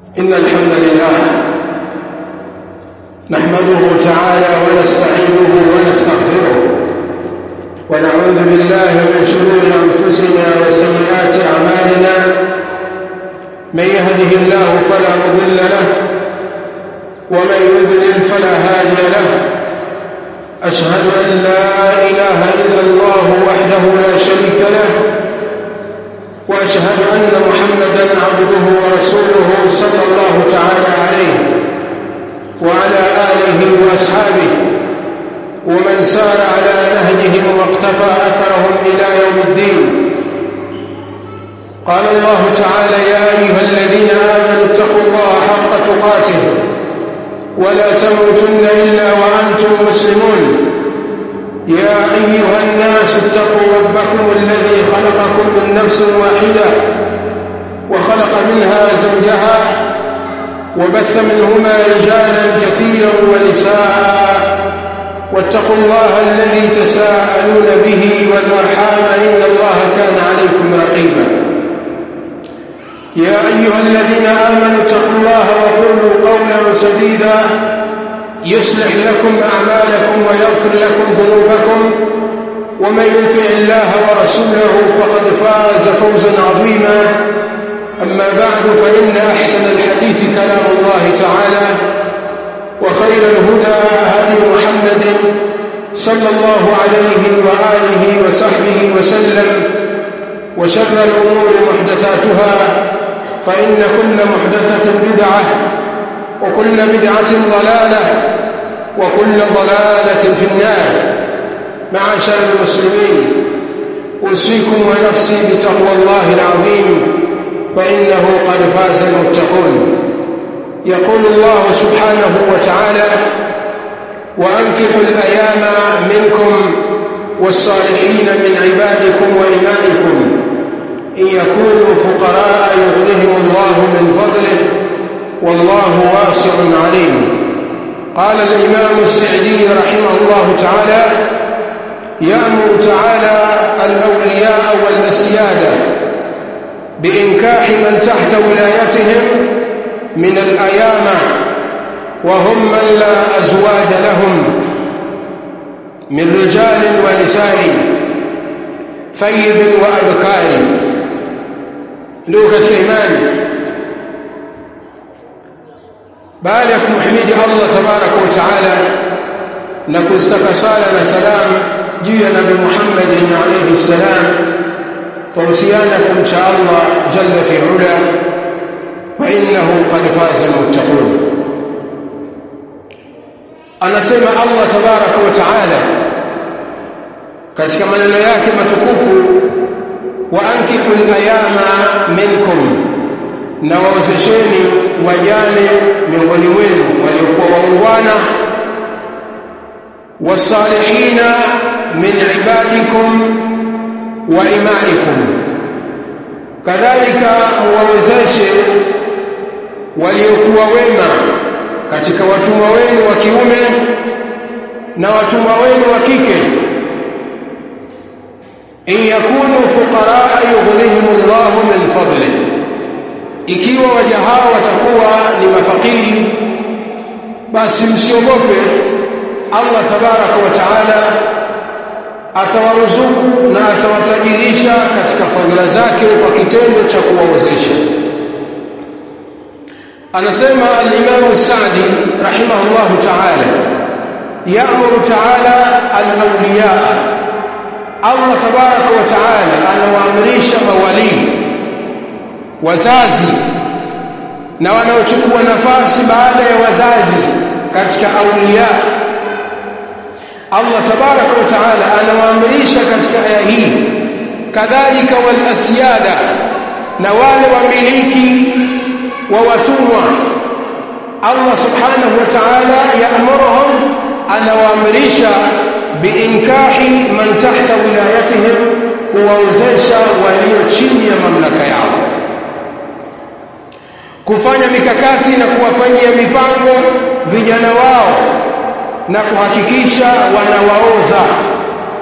إن الحمد لله نحمده تعالى ونستعينه ونستغفره ونعوذ بالله من شرور أنفسنا وسيئات أعمالنا من يهده الله فلا مضل له ومن يضلل فلا هادي له أشهد أن لا إله إلا الله وحده لا شريك له وأشهد أن محمدا عبده ورسوله صلى الله تعالى عليه وعلى آله وأصحابه ومن سار على نهجهم واقتفى أثرهم إلى يوم الدين قال الله تعالى يا أيها الذين آمنوا اتقوا الله حق تقاته ولا تموتن إلا وأنتم مسلمون يا أيها الناس اتقوا ربكم الذي خلقكم من نفس واحدة وخلق منها زوجها وبث منهما رجالا كثيرا ونساء واتقوا الله الذي تساءلون به والأرحام إن الله كان عليكم رقيبا يا أيها الذين آمنوا اتقوا الله وقولوا قولا سديدا يصلح لكم أعمالكم ويغفر لكم ذنوبكم ومن يطع الله ورسوله فقد فاز فوزا عظيما أما بعد فإن أحسن الحديث كلام الله تعالى وخير الهدى هدي محمد صلى الله عليه وآله وصحبه وسلم وشر الأمور محدثاتها فإن كل محدثة بدعة وكل بدعة ضلالة وكل ضلالة في النار معاشر المسلمين أوصيكم ونفسي بتقوى الله العظيم فإنه قد فاز المتقون يقول الله سبحانه وتعالى وأنكحوا الأيام منكم والصالحين من عبادكم وإمائكم إن يكونوا فقراء يغنهم الله من فضله والله واسع عليم قال الإمام السعدي رحمه الله تعالى يأمر تعالى الأولياء والأسيادة بإنكاح من تحت ولايتهم من الأيامة وهم من لا أزواج لهم من رجال ونساء ثيب وأبكار لوكة إيمان baada ya kumhimidi Allah tabaraka wa taala na kustaka sala na salam juu ya nabii Muhammad alayhi salam tuhusiana kumcha Allah jalla fi ula wa innahu qad faza almuttaqun anasema Allah tabaraka wa taala katika maneno yake matukufu wa ankihu al-ayama minkum na waozesheni wajane miongoni mwenu waliokuwa waungwana wasalihina min ibadikum wa imaikum kadhalika muwawezeshe waliokuwa wema katika watumwa wenu wa kiume na watumwa wenu wa kike in yakunu fuqaraa yughnihimullahu min fadlihi ikiwa waja hao watakuwa ni mafakiri basi msiogope Allah tabaraka wa taala atawaruzuku na atawatajirisha katika fadhila zake kwa kitendo cha kuwawezesha anasema al-Imam Sa'di rahimahullahu ta'ala ya'muru ta'ala al-awliya Allah tabaraka wa taala anawaamrisha mawalii wazazi na wanaochukua nafasi baada ya wazazi katika aulia Allah tabaraka wa taala anawaamrisha katika aya hii kadhalika wal asyada na wale wamiliki wa watumwa Allah subhanahu wa ta'ala yaamuruhum anawaamrisha biinkahi man tahta wilayatihim kuwaozesha walio chini ya mamlaka yao kufanya mikakati na kuwafanyia mipango vijana wao na kuhakikisha wanawaoza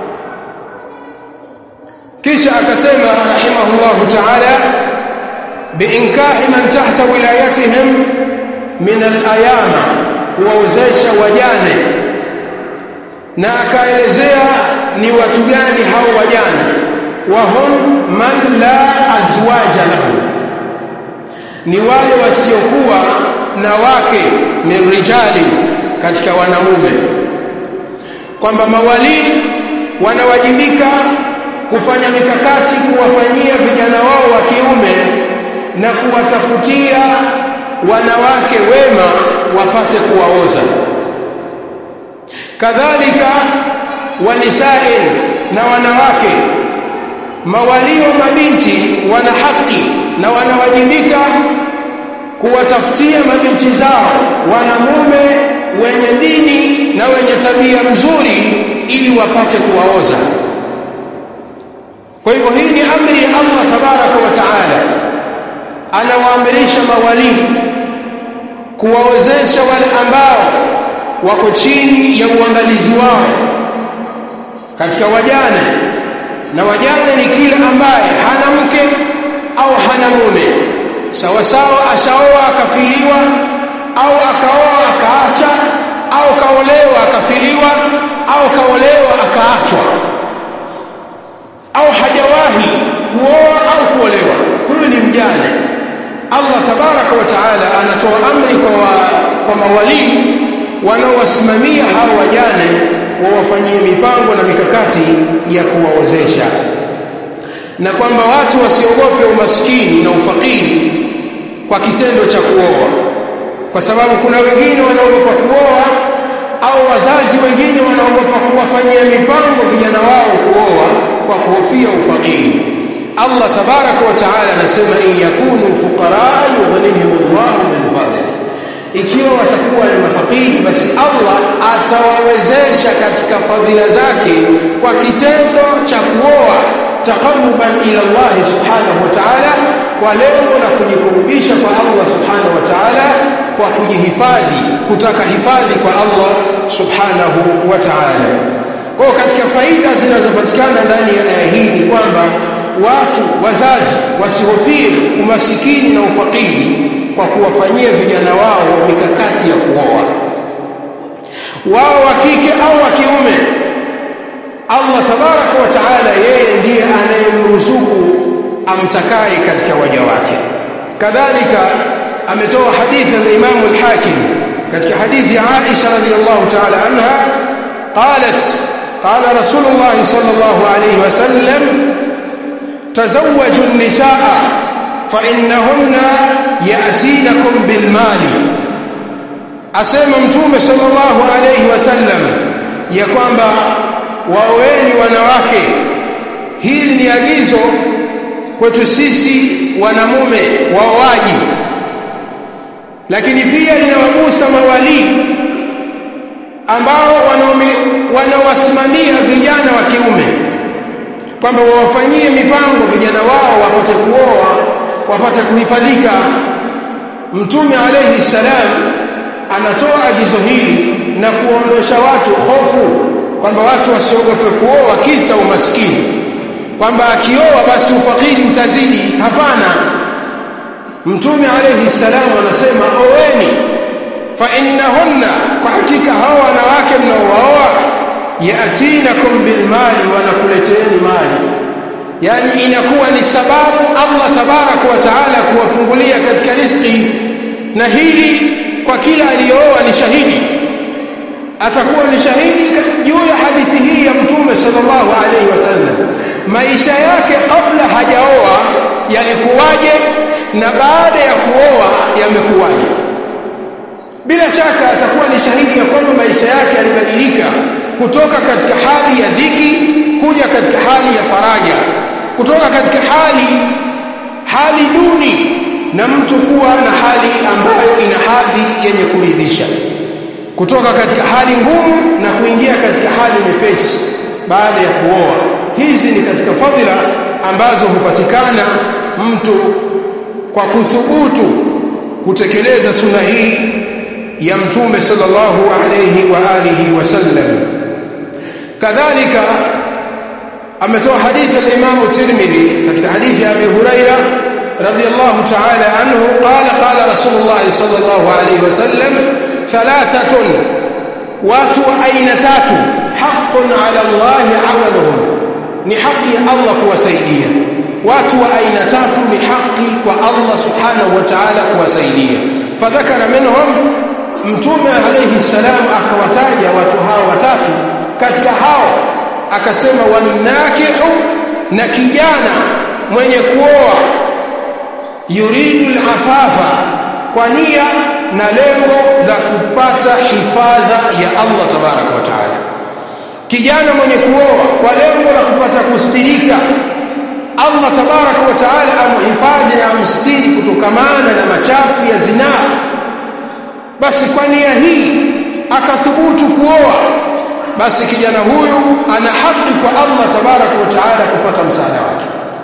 kisha akasema rahimahullahu ta'ala biinkahi man tahta wilayatihim min al-ayama kuwaozesha wajane na akaelezea ni watu gani hao wajane wa hum man la azwaja lahu ni wale wasiokuwa na wake min rijali katika wanamume kwamba mawali wanawajibika kufanya mikakati kuwafanyia vijana wao wa kiume na kuwatafutia wanawake wema wapate kuwaoza kadhalika wanisain na wanawake mawalio mabinti wana haki na wanawajibika kuwatafutia mabinti zao wanamume wenye dini na wenye tabia mzuri ili wapate kuwaoza kwa hivyo hii ni amri ya Allah tabaraka wa taala anawaamrisha mawalii kuwaozesha wale ambao wako chini ya uangalizi wao katika wajane na wajane ni kila ambaye hana mke au hana mume sawa sawa ashaoa akafiliwa au akaoa akaacha au kaolewa akafiliwa au kaolewa akaachwa au hajawahi kuoa au kuolewa huyu ni mjane Allah tabaraka wa taala anatoa amri kwa wa, kwa mawalii wanaowasimamia hao wajane wawafanyie mipango na mikakati ya kuwaozesha na kwamba watu wasiogope umaskini na ufakiri kwa kitendo cha kuoa kwa sababu kuna wengine wanaogopa kuoa au wazazi wengine wanaogopa kuwafanyia mipango vijana wao kuoa kwa kuhofia ufakiri Allah tabaraka wa taala anasema in yakunu fuqara yughnihim Allahu min fadlihi ikiwa watakuwa ni mafakiri basi Allah atawawezesha katika fadhila zake kwa kitendo cha kuoa taqarruban ila Allah subhanahu wa ta'ala kwa lengo la kujikurubisha kwa Allah subhanahu wa ta'ala kwa kujihifadhi kutaka hifadhi kwa Allah subhanahu wa ta'ala kwa katika faida zinazopatikana ndani ya aya hii ni kwamba watu wazazi wasihofie umasikini na ufakiri kwa kuwafanyia vijana wao mikakati ya kuoa wao wa kike au wa kiume Allah tabaraka wa taala yeye ndiye anayemruzuku amtakaye katika waja wake kadhalika ametoa hadithi ya Imam al-Hakim katika hadithi ya Aisha radhiyallahu ta'ala anha qalat qala Rasulullah sallallahu alayhi wasallam tazawwaju an-nisaa fa innahunna ya'tinakum bil mali asema mtume sallallahu alayhi wasallam ya kwamba waoeni wanawake hili ni agizo kwetu sisi wanamume waoaji lakini pia linawagusa mawalii ambao wanawasimamia vijana wa kiume kwamba wawafanyie mipango vijana wao wapate kuoa wapate kuhifadhika mtume alayhi salam anatoa agizo hili na kuondosha watu hofu kwamba watu wasiogope kuoa kisa umaskini kwamba akioa basi ufakiri utazidi hapana mtume alayhi salam anasema oweni fa innahunna kwa hakika hao wanawake mnaowaoa yatinakum bilmali wanakuleteeni mali yani inakuwa ni sababu Allah tabarak wa taala kuwafungulia katika riziki na hili kwa kila aliyooa ni shahidi atakuwa ni shahidi juu ya hadithi hii ya mtume sallallahu alaihi wasallam maisha yake kabla hajaoa yalikuwaje na baada ya kuoa yamekuwaje bila shaka atakuwa ni shahidi ya kwamba maisha yake yalibadilika kutoka katika hali ya dhiki kuja katika hali ya faraja kutoka katika hali hali duni na mtu kuwa na hali ambayo ina hadhi yenye kuridhisha kutoka katika hali ngumu na kuingia katika hali nyepesi baada ya kuoa hizi ni katika fadhila ambazo hupatikana mtu kwa kuthubutu kutekeleza sunna hii ya mtume sallallahu alayhi wa alihi wasallam kadhalika ametoa hadithi al-Imam Tirmidhi katika hadithi ya Abi Huraira radiyallahu ta'ala anhu qala qala rasulullah sallallahu alayhi wasallam thalathatun watu wa aina tatu haqqun ala Allah amaluhum ni haki ya Allah kuwasaidia watu wa aina tatu ni haki kwa Allah subhanahu wa ta'ala kuwasaidia fadhakara minhum mtume alayhi salam akawataja watu hao watatu katika hao akasema wanakihu na kijana mwenye kuoa yuridu al-afafa kwa nia na lengo la kupata hifadha ya Allah tabaraka wa taala kijana mwenye kuoa kwa lengo la kupata kustirika Allah tabaraka wa taala amhifadhi na amstiri kutokamana na machafu ya zinaa basi kwa nia hii akathubutu kuoa basi kijana huyu ana haki kwa Allah tabaraka wa taala kupata msaada wake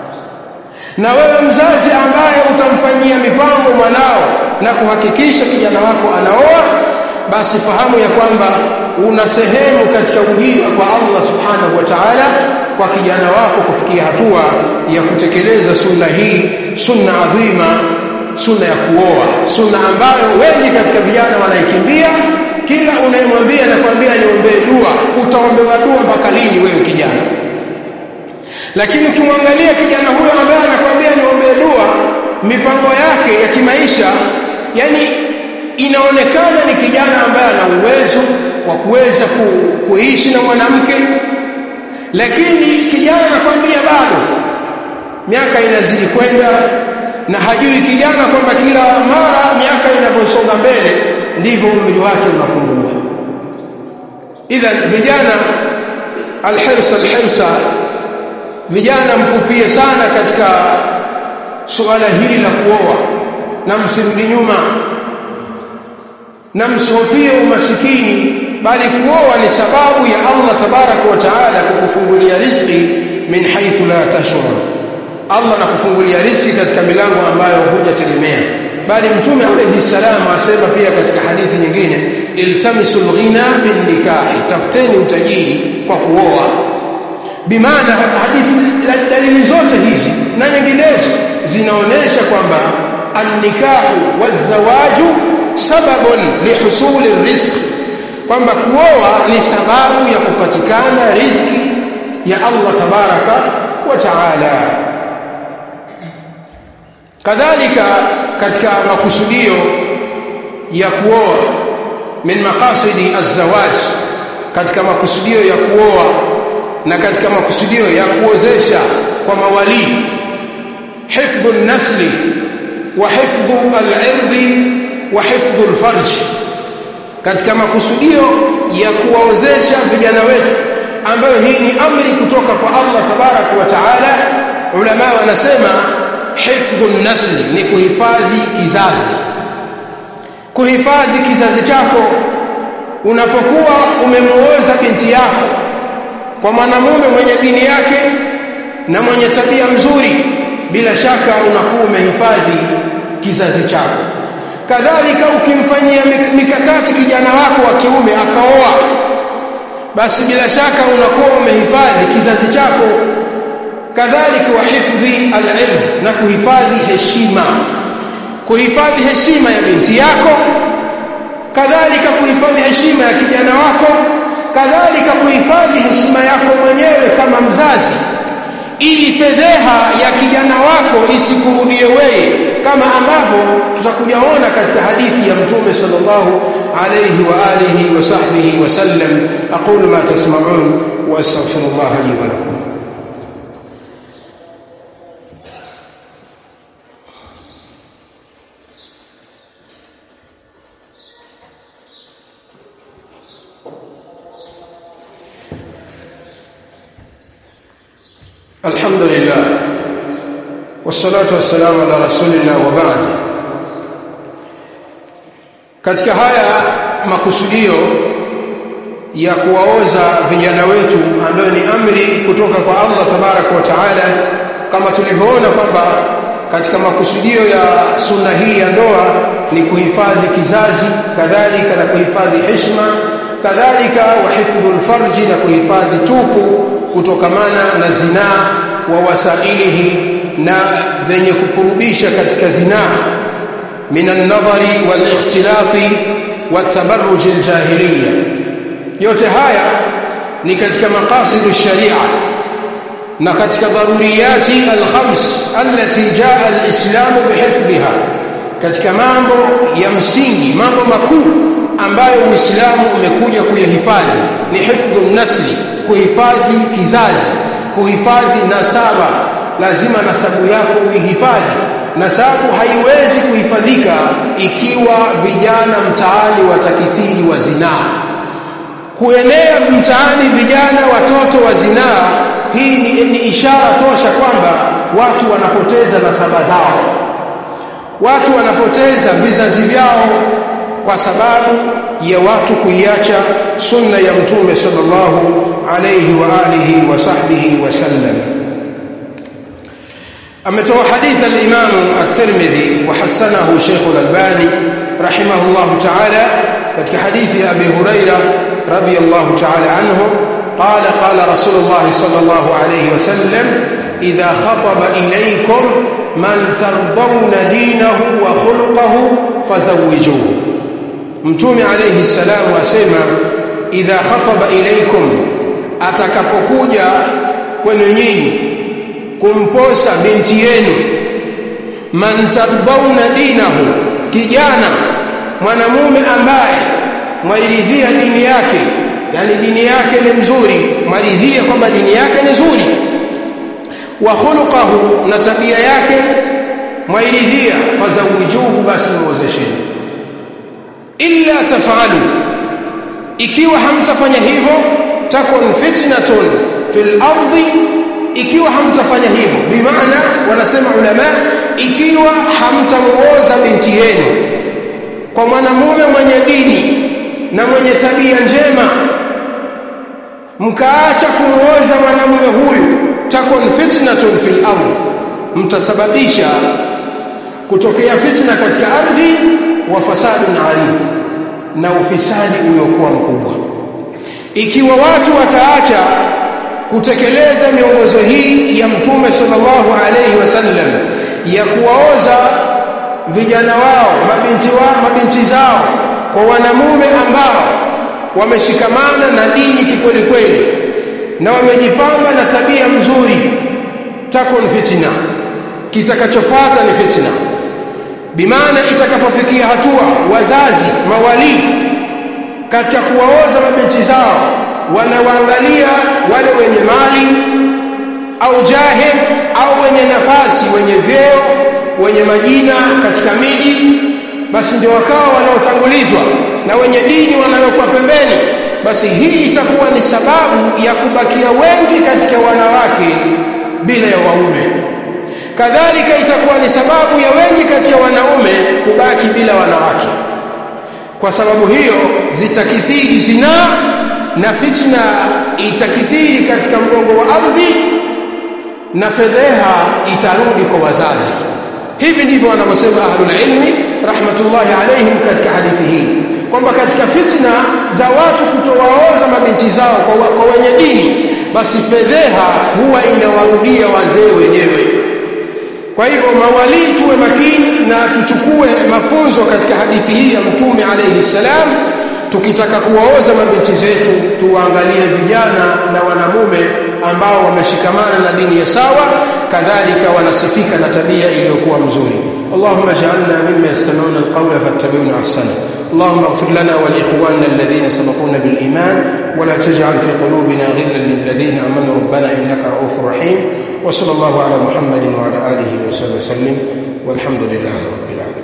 na wewe mzazi ambaye utamfanyia mipango mwanao na kuhakikisha kijana wako anaoa basi fahamu ya kwamba una sehemu katika ujira kwa Allah subhanahu wa ta'ala kwa kijana wako kufikia hatua ya kutekeleza sunna hii sunna adhima sunna ya kuoa sunna ambayo wengi katika vijana wanaikimbia kila unayemwambia nakwambia niombee dua utaombewa dua mpaka lini wewe kijana lakini ukimwangalia kijana huyo ambaye anakwambia niombee dua mipango yake ya kimaisha yani inaonekana ni kijana ambaye ana uwezo wa kuweza ku, kuishi na mwanamke lakini kijana anakwambia bado miaka inazidi kwenda na hajui kijana kwamba kila mara miaka inavyosonga mbele ndivyo umri wake unapungua idhan vijana alhirsa alhirsa vijana mpupie sana katika suala hili la kuoa na msirudi nyuma na msihofie umasikini bali kuoa ni sababu ya Allah tabaraka wa taala kukufungulia riziki min haythu la tashur Allah nakufungulia riziki katika milango ambayo hujategemea bali mtume alayhi salam asema pia katika hadithi nyingine iltamisul ghina bin nikahi tafuteni utajiri kwa kuoa bimaana hadithi dalili zote hizi na nyinginezo zinaonesha kwamba annikahu wazawaju sababun lihusuli rizq kwamba kuoa ni sababu ya kupatikana riziki ya Allah tabaraka wa taala kadhalika katika makusudio ya kuoa min maqasidi az-zawaj katika makusudio ya kuoa na katika makusudio ya kuozesha kwa mawali hifdhu an-nasli wa hifdhu al-irdi wa hifdhu al-farj katika makusudio ya kuwaozesha vijana wetu ambayo hii ni amri kutoka kwa Allah tabarak wa taala ulama wanasema hifdhu an-nasli ni kuhifadhi kizazi kuhifadhi kizazi chako unapokuwa umemuoza binti yako kwa mwanamume mwenye dini yake na mwenye tabia mzuri bila shaka unakuwa umehifadhi kizazi chako kadhalika ukimfanyia mikakati kijana wako wa kiume akaoa basi bila shaka unakuwa umehifadhi kizazi chako kadhalika wa hifdhi al-ilm na kuhifadhi heshima kuhifadhi heshima ya binti yako kadhalika kuhifadhi heshima ya kijana wako kadhalika kuhifadhi heshima yako mwenyewe kama mzazi ili fedheha ya kijana wako isikurudie wewe kama ambavyo tutakujaona katika hadithi ya mtume sallallahu alayhi wa alihi wa sahbihi wasallam aqulu ma tasma'un wa astaghfirullah li wa lakum الحمد لله والصلاة والسلام على رسول الله وبعد katika haya makusudio ya kuwaoza vijana wetu ambayo ni amri kutoka kwa Allah tabarak wa taala kama tulivyoona kwamba katika makusudio ya sunna hii ya ndoa ni kuhifadhi kizazi kadhalika na kuhifadhi heshima kadhalika wa hifdhul farji na kuhifadhi tupu kutokamana na zinaa wa wasailihi na venye kukurubisha katika zinaa min an-nadhari wal-ikhtilati wat-tabarruj al-jahiliyya yote haya ni katika maqasidu sharia na katika daruriyati al-khams allati jaa al-islam bihifdhiha katika mambo ya msingi mambo makuu ambayo Uislamu umekuja kuyahifadhi ni hifdhu nasli kuhifadhi kizazi kuhifadhi nasaba lazima nasabu yako uihifadhi nasabu haiwezi kuhifadhika ikiwa vijana mtaani watakithiri wa zinaa kuenea mtaani vijana watoto wa zinaa hii ni, ni ishara tosha kwamba watu wanapoteza nasaba zao watu wanapoteza vizazi vyao kwa sababu ya watu kuiacha sunna ya mtume sallallahu alayhi wa alihi wa sahbihi wasallam ametoa hadith al-Imam at-Tirmidhi wa hasanahu Sheikh al-Albani rahimahullah ta'ala katika hadithi ya Abi Huraira radiyallahu ta'ala anhu قال قال رسول الله صلى الله عليه وسلم إذا خطب إليكم من ترضون دينه وخلقه فزوجوه mtume alayhi salamu asema idha khataba ilaikum atakapokuja kwenu nyinyi kumposa binti yenu man tardhauna dinahu kijana mwanamume ambaye mwairidhia dini yake yani dini yake ni mzuri mwaridhia kwamba dini yake ni nzuri wa khuluquhu na tabia yake mwairidhia fazawijuhu basi muozesheni illa tafalu ikiwa hamtafanya hivyo takun fitnatun fil ardi ikiwa hamtafanya hivyo bimaana wanasema ulama ikiwa hamtamuoza binti yenu kwa mwanamume mwenye dini na mwenye tabia njema mkaacha kumuoza mwanamume huyu takun fitnatun fil ardi mtasababisha kutokea fitna katika ardhi wa fasadun alim na ufisadi uliokuwa mkubwa ikiwa watu wataacha kutekeleza miongozo hii ya mtume sallallahu alayhi wasallam ya kuwaoza vijana wao mabinti wao mabinti zao kwa wanamume ambao wameshikamana na dini kikweli kweli na wamejipamba na tabia mzuri takun fitna kitakachofuata ni fitna bimaana itakapofikia hatua wazazi mawali katika kuwaoza mabinti zao wanawaangalia wale wenye mali au jahil au wenye nafasi wenye vyeo wenye majina katika miji basi ndio wakawa wanaotangulizwa na wenye dini wanawekwa pembeni basi hii itakuwa ni sababu ya kubakia wengi katika wanawake bila ya waume kadhalika itakuwa ni sababu ya wengi katika wanaume kubaki bila wanawake kwa sababu hiyo zitakithiri zinaa na fitna itakithiri katika mgongo wa ardhi na fedheha itarudi kwa wazazi hivi ndivyo wanavyosema ahlul ilmi rahmatullahi alaihim katika hadithi hii kwamba katika fitna za watu kutowaoza mabinti zao kwa, kwa wenye dini basi fedheha huwa inawarudia wazee wenyewe kwa hivyo mawalii tuwe makini na tuchukue mafunzo katika hadithi hii ya mtume alayhi salam tukitaka kuwaoza mabinti zetu tuwaangalie vijana na wanamume ambao wameshikamana na dini ya sawa kadhalika wanasifika na tabia iliyokuwa mzuri اللهم اجعلنا مما يستمعون القول فاتبعون احسنه اللهم اغفر لنا ولاخواننا الذين سبقونا بالايمان ولا تجعل في قلوبنا غلا للذين امنوا ربنا انك رؤوف رحيم وصلى الله على محمد وعلى اله وصحبه وسلم والحمد لله رب العالمين